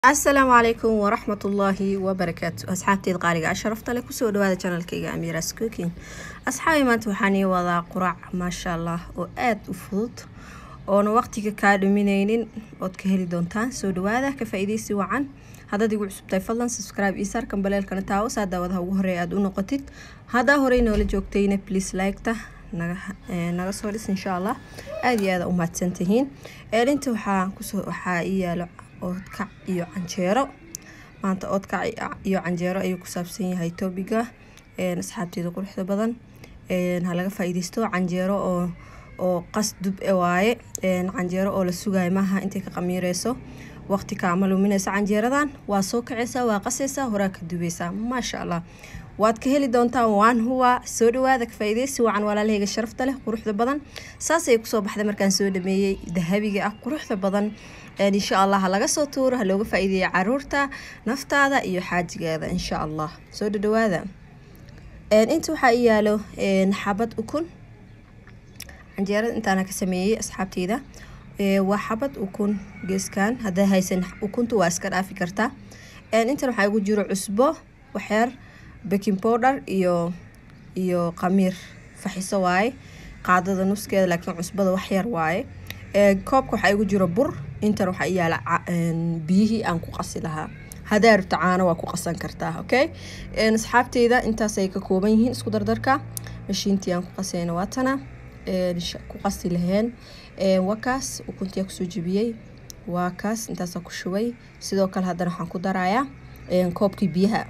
asalaamu calaykum waraxmat ullaahi wabarakaatu asxaabteed qaaliga asharafta leh kusoo dhawaada janalkayga amiras cooking asxaabi maanta waxaan ii wadaa quraac maasha allah oo aada u fudud oona waqtiga kaa dhumineynin ood ka heli doontaan soo dhawaada ka faa-ideysi wacan haddaad igu cusubtahay fadlan subscribe iyo saarkan baleelkana taawo saa daawadaha ugu horeeya aada u noqotid haddaa horey noola joogtayna please like-ta naga naga soo dhis insha allah aada iyo aada u mahadsantihiin eelinta waxaa kusoo waxaa ii yaalo oodkac iyo canjeero maanta oodkac iyo canjeero ayuu ku saabsan yahay tobiga asxaabteeda quruxda badan ha laga faa-ideysto canjeero oo oo qas dub e waaye canjeero oo la sugayo maaha intay ka qamiireyso waqti kaama luminaysa canjeeradan waa soo kaceysaa waa qaseysaa horaa ka dubeysaa maasha allah waad ka heli doontaan waan huwa soo dhawaada ka faa-ideysi wacan walaalahayga sharafta leh quruxda badan saasay kusoo baxday markaan soo dhameeyey dahabiga ah quruxda badan insha allah ha laga soo tuuro ha looga faa-iideeya caruurta naftaada iyo xaajigeeda insha allah soo dhadhawaada inta waxaa i yaalo xabad ukun canjeerada intaana ka sameeyey asxaabteyda waa xabad ukun geeskan haddaa haysan ukunta waa iska dhaafi kartaa intan waxaa igu jiro cusbo waxyar baking powder iyo iyo qamiir faxiso waaye qaadada nuskeeda laakiin cusbada waxyar waaye koobka waxaa igu jiro bur intan waxaa i yaala biyihii aan ku qasi lahaa hadaa rabto caano waa ku qasan kartaa okay asxaabteyda intaasay ka kooban yihiin isku dardarka mashiintii aan ku qasayna waatana ku qasi laheen waa kaas ukuntii kusoo jebiyey waa kaas intaasaa ku shubay sidoo kale haddana waxaan ku darayaa koobkii biyaha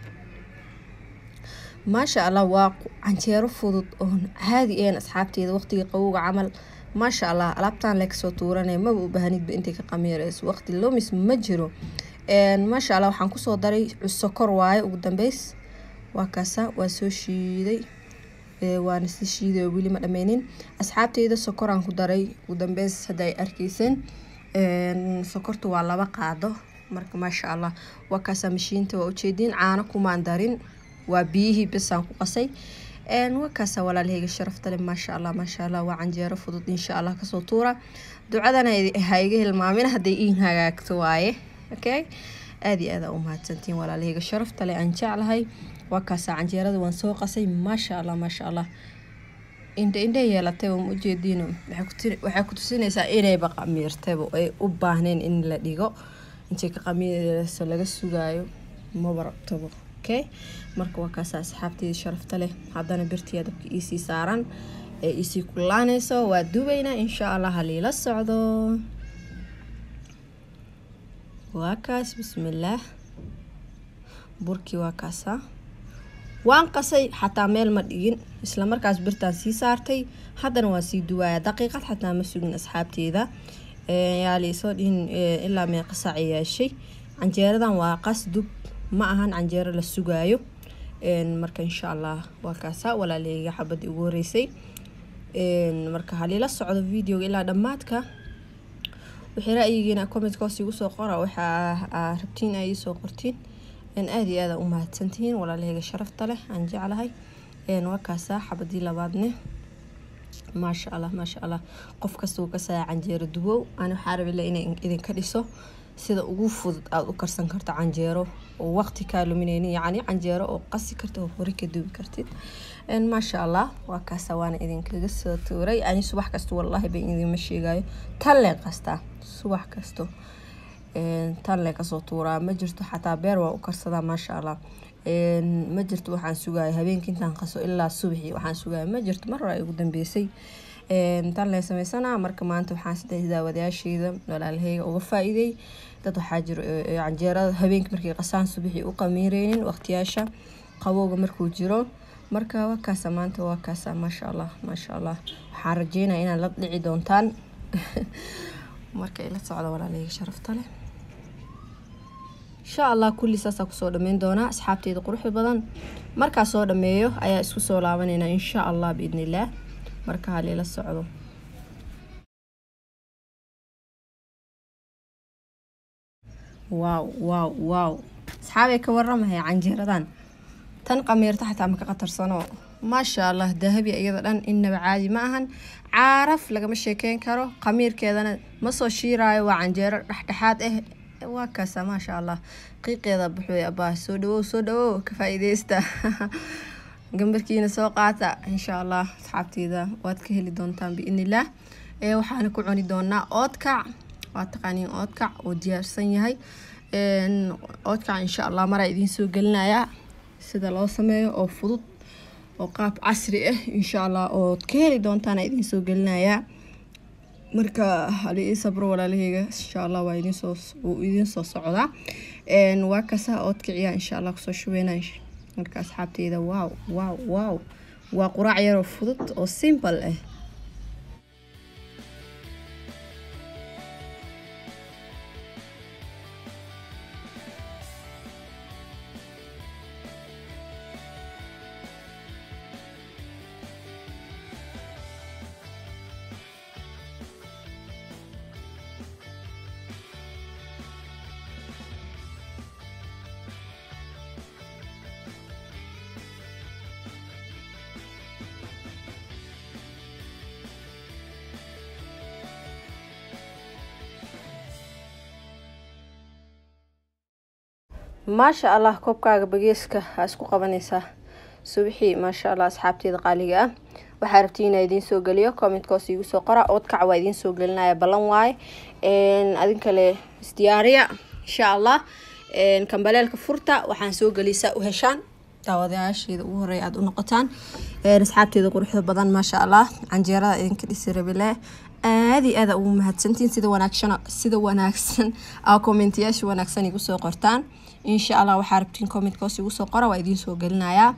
maasha allah waa canjeero fudud oon caadi ahayn asxaabteeda waqtiga qabowga camal maasha allah alaabtaan lee kasoo tuuranaya maba u baahnidba intay ka qamiireyso waqti lomis ma jiro maasha allah waxaan kusoo daray sokor waaye ugu dambeys waa kaasa waa soo shiiday waana si shiiday oo weli ma dhameynin asxaabteyda sokoraan ku daray ugu dambeys hadda ay arkeyseen sokorta waa laba qaado marka maasha allah waa kaasa mashiinta waa ujeediin caano kumaan darin waa biyihii besaan ku qasay waa kaasa walaalahayga sharafta leh maasha allah maasha allah waa canjeero fudud insha allah kasoo tuura ducadana ha iga hilmaamin hadday iin hagaagto waaye okay aada iyo aada u mahadsantiin walaalahayga sharafta leh aan jeclahay waa kaasa canjeerada waan soo qasay maasha allah maasha allah indha indha yeelatay ma ujeediino waxay ku tusinaysaa inayba qamiirtayba ay u baahneen in la dhigo intay ka qamiireyso laga sugaayo maba rabtaba okay marka waa kaasa asxaabteeda sharafta leh haddana birtiya dabka iisii saaran ee iisii kulaaneyso waa dubaynaa insha allah haliila socdo waa kaas bismillaah burkii waa kaasa waan qasay xataa meel ma dhigin isla markaas birtaan sii saartay haddana waa sii duwaaya daqiiqad xataa ma sugin asxaabteeda yaa liisoo dhihin ilaa meeqa saac yeeshay canjeeradan waa qas dub ma ahan canjeero la sugaayo marka insha allah waa kaasa walaaleyga xabadii ugu horeysay marka halila socdo videoga ilaa dhammaadka wixii ra-yigiina commentka hoos igu soo qora waxaa rabtiin ay soo qortiin aada iyo aada u mahadsantihiin walaalahayga sharafta leh aan jeclahay waa kaasa xabadii labaadne maasha allah maasha allah qof kasta uu kasaya canjeero dubow ani waxaa rabila inay idinka dhiso sida ugu fudud aada u karsan karto canjeero oo waqti kaa lumineynin yacni canjeero oo qasi karta oo hore ka dubi kartid maasha allah waa kaasa waana idinkaga soo tuuray ani subax kasta wallaahi ba idinma sheegayo tan lee qastaa subax kasto tan lee kasoo tuuraa ma jirto xataa beer waa u karsadaa maasha allah ma jirto waxaan sugaya habeenkii intaan qaso ilaa subaxii waxaan sugaya ma jirto mar hore ay ugu dambeysay tan lee sameysanaa marka maanta waxaan saddex daawadayaasheyda walaalahayga uga faa-iiday dad waxaa jiro canjeerada habeenkii markay qasaan subaxii u qamiireynin waqtiyaasha qabowga markuu jiro marka waa kaasa maanta waa kaasa maasha allah maasha allah waxaan rajeynaya inaad la dhici doontaan marka ila socda walaalahayga sharafta leh insha allah kulli saasaa kusoo dhameyn doonaa asxaabteeda quruxda badan markaa soo dhameeyo ayaa isku soo laabaneynaa insha allah biidni illaah marka halila socdo waaw waaw waaw asxaabay ka waramahay canjeeradan tan qamiirta xataa maka qatarsano maasha allah dahabi iyada dhan innaba caadi ma ahan caaraf lagama sheekeyn karo qamiirkeedana ma soo shiiraayo waa canjeero dhexdhexaad ah waa kaasa maasha allah qiiqeeda buxuy abaa soo dhawow soo dhawow ka faa-iideysta gambarkiina soo qaata insha allah asxaabteeda waad ka heli doontaan biidnillaah waxaana ku cuni doonaa oodkac waa taqaaniin oodkac oo diyaarsan yahay oodkac insha allah maraa idiin soo gelinayaa sida loo sameeyo oo fudud oo qaab casri ah insha allah ood ka heli doontaan idiin soo gelinayaa marka hali ii sabro walaalaheyga insha allah waa idinsoo wuu idiin soo socdaa waa kasa oodkiciya insha allah kusoo shubeyna marka asxaabteyda wow wow wow waa quraac yaroo fudud oo simple ah maasha allah koobkaaga bageeska aa isku qabanaysaa subixii maasha allah asxaabteeda qaaliga ah waxaa rabtiin inaa idiin soo geliyo commentkoos iigu soo qora oodkac waa idiin soo gelinaya ballan waaye adin kale isdiyaariya insha allah kambaleelka furta waxaan soo gelisaa u heshaan daawadayaasheeda ugu horeya aada u noqotaan asxaabteeda quruxda badan maasha allah canjeerada idinka dhisi rabile aada iyo aada ugu mahadsantiin sida wanaagsan sida wanaagsan aa kommentiyaasha wanaagsan igu soo qortaan insha allah waxaa rabtiin commentkoos igu soo qora waa idiin soo gelinayaa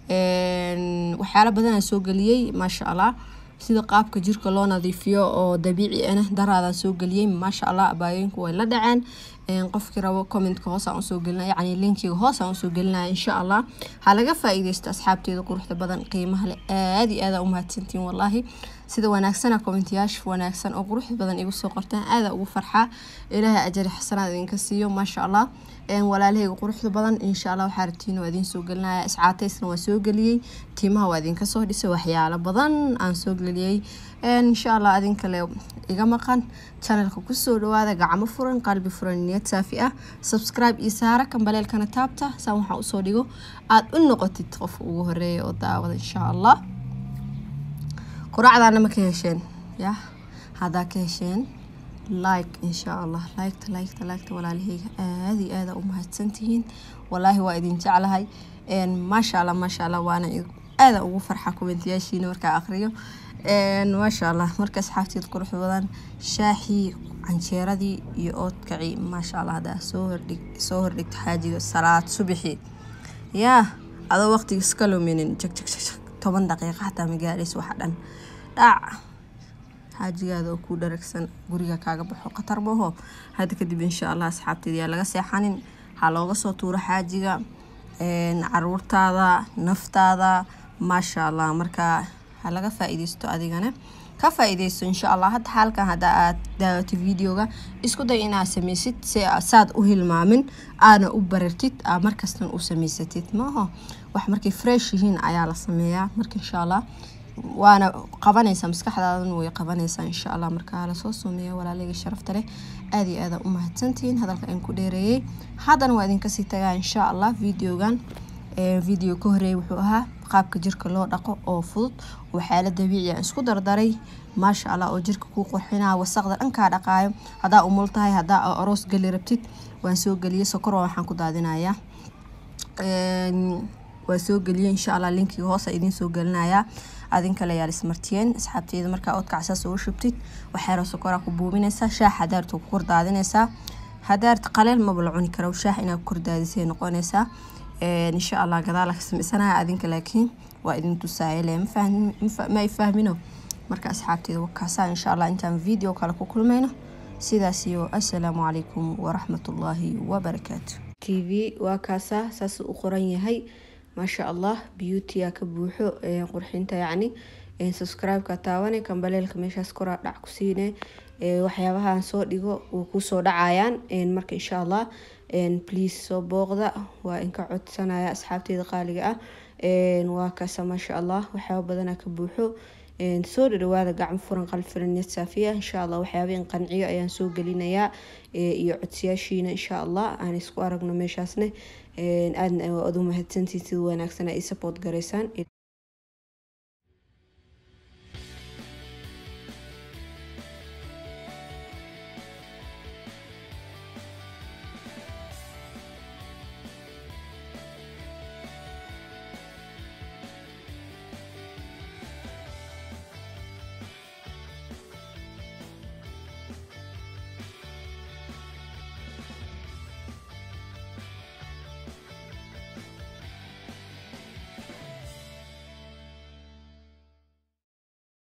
waxyaala badanaa soo geliyey maasha allah sida qaabka jirka loo nadiifiyo oo dabiici ana daraadaan soo geliyey maasha allah abaayooyinku way la dhaceen qofkii rabo commentka hoos aan usoo gelinaya yani linkiga hoos aan usoo gelinaya insha allah ha laga faa-iideysto asxaabteeda quruxda badan qiimaha leh aada iyo aada u mahadsantiin wallaahi sida wanaagsana commentayaasha wanaagsan oo quruxda badan igu soo qortaan aada ugu farxaa ilaahay ajari xasanaad idinka siiyo maasha allah walaalahayga quruxda badan insha allah waxaa rabtiin waa idiin soo gelinaya iscaateysna waa soo geliyey tiimaha waa idinka soo dhisay waxyaalo badan aan soo geliyey insha allah adinkale iga maqan channelka kusoo dhawaada gacmo furan qalbi furan niyad saafi ah subscribe iyo saara kambaleelkana taabta saan waxaa usoo dhigo aada u noqotid qofka ugu horeeya oo daawada insha allah quraacdaana ma ka hesheen ya haddaa ka hesheen like insha allah liketa liketa liketa walaalaheyga aada iyo aada u mahadsantihiin walaahi waa idin jeclahay maasha allah maasha allah waana aada ugu farxa komentiyaashiina markaa aqriyo maasha allah marka asxaabteed qurux badan shaahii canjeeradii iyo oodkacii maasha allah haddaa soo hordhig soo hordhigta xaajiga salaad subixii yaa adoo waqtiga iska luminin jag jag jag jag toban daqiiqa xataa magaadhays waxa dhan dhac xaajigaada oo kuu dharagsan guriga kaaga baxo khatar maho hadda kadib insha allah asxaabteeda yaa laga seexanin ha looga soo tuuro xaajiga caruurtaada naftaada maasha allah markaa ha laga faa-iideysto adigana ka faa-iideysto insha allah hadda xaalkan hadda aad daawato videoga isku day inaad sameysid si saad u hilmaamin aana u barartid aa markastan u sameysatid maaho wax markay fresh yihiin ayaa la sameeyaa marka insha allah waana qabanaysaa maskaxdaadan way qabanaysaa insha allah markaa lasoo sameeya walaaleyga sharafta leh aada iyo aada u mahadsantihiin hadalka aan ku dheereeyey haddana waa idinkasii tagaa insha allah videogan video ka horeeyay wuxuu ahaa qaabka jirka loo dhaqo oo fudud waxyaala dabiici aan isku dardaray maasha allah oo jirka kuu qurxinaa wasaqda dhankaa dhaqaayo haddaa umul tahay haddaa aroos geli rabtid waan soo geliyay sokor waxaan ku daadinayaa waa soo geliyay insha allah linkiga hoos idiin soo gelinayaa adinkale yaa ismartiyeen asxaabteeda markaa oodkacsaas ugu shubtid waxyaro sokoraa ku buubinaysaa shaah hadaarta ku kordaadinaysaa hadaarta qaleel maba la cuni karo shaah inaad ku kordaadisay noqonaysaa insha allah gadaala ka sameysanaya adinka laakiin waa idin tusaayale ma ay fahmino marka asxaabteeda wakaasaa insha allah intaan video kale ku kulmayno sidaas iyo assalaamu calaykum waraxmatullaahi wabarakaatu t v waa kaasaa saas u qoran yahay maasha allah beautya ka buuxo qurxinta yacni subscribe-ka taawane kambaleelka meeshaas koraa dhac ku siine waxyaabahaan soo dhigo wuu kusoo dhacayaan marka insha allah please soo booqda waa inka codsanaya asxaabteeda qaaliga ah waa kaasa maasha allah waxyaaba badanaa ka buuxo soo dhadhawaada gacmo furan qalfiran niyad saafiya insha allah waxyaabeen qanciyo ayaan soo gelinayaa iyo codsiyaashiina insha allah aan isku aragno meeshaasne aadna aad u mahadsantiin sida wanaagsan ay support garaysaan